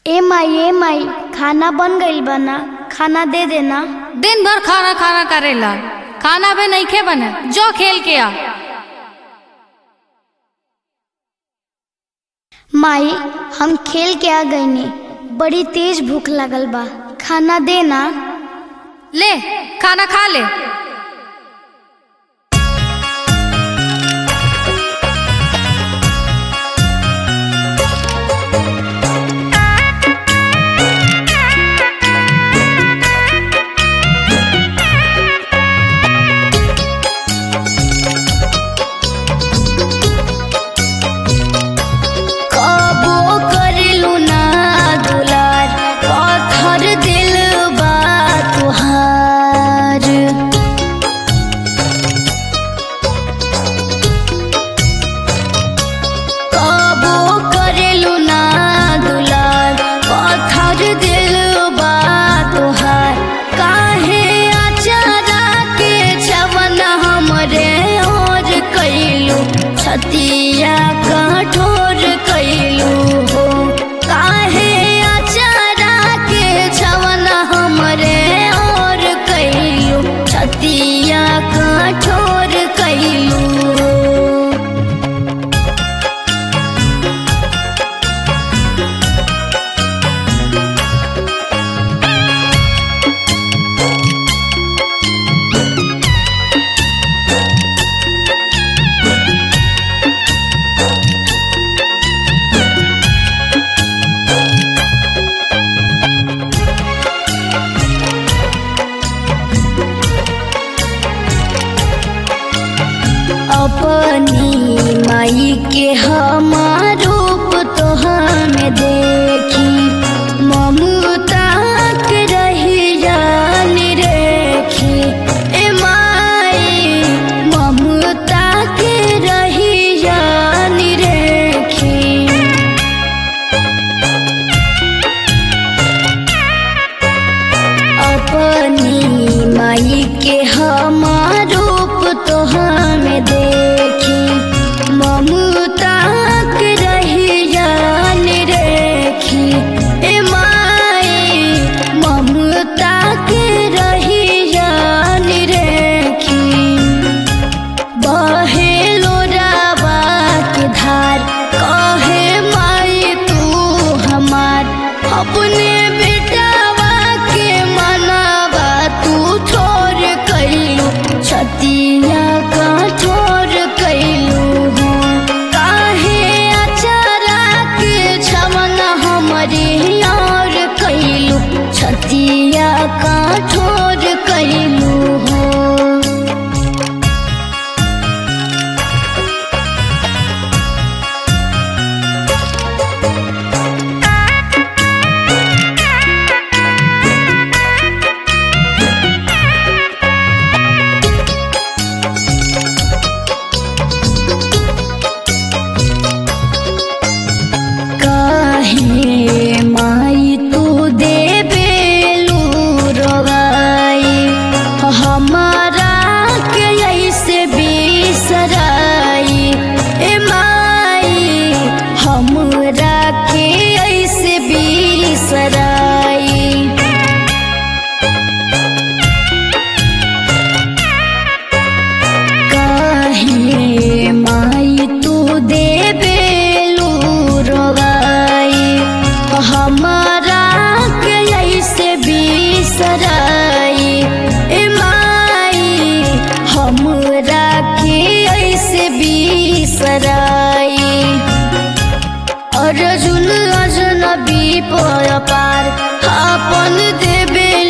ए माई ए माई खाना बन गइल बा ना खाना दे देना दिन भर खाना खाना करेला खाना भी नहीं खे बने जो खेल के आ माई हम खेल के आ गईनी बड़ी तेज भूख लगल बा खाना देना ले खाना खा ले कबो करेलू ना दुलार पत्थर दिल बा तुहार कबो करेलू ना दुलार पत्थर दिल बा तुहार काहे अचारा के छवन हमरे और कैलू छतिया कठोर कैलू हो काहे अचारा के छवन हमरे और कैलू छतिया कठोर कैलू हो अपनी माई के हमार रूप तो हमें देखी ममता के रही जानी रेखी ए माई ममता के रही जानी रेखी अपनी माई के हमार रूप तो हमें देखी ममता के रही जान रेखी ए माई ममता के रही जान रेखी बहे लोरावा के धार कहे माई तू हमार अपने बेटावा के मनावा तू छोड़ कैलू छतिया का छोड़ कैलू हो काहे अचारा के छमन हमारी और कैलू छतिया का छोड़ कैलू हो काहे माई तू देबेलू रोगाई हमारा के ऐसे बिसराई ए माई हमरा के ऐसे बिसराई काहे माई तू देबेलू रोगाई हमारा के ऐसे बिसराई ए माई हमरा के ऐसे बिसराई अर्जुन अजनबी पर पार अपन देबे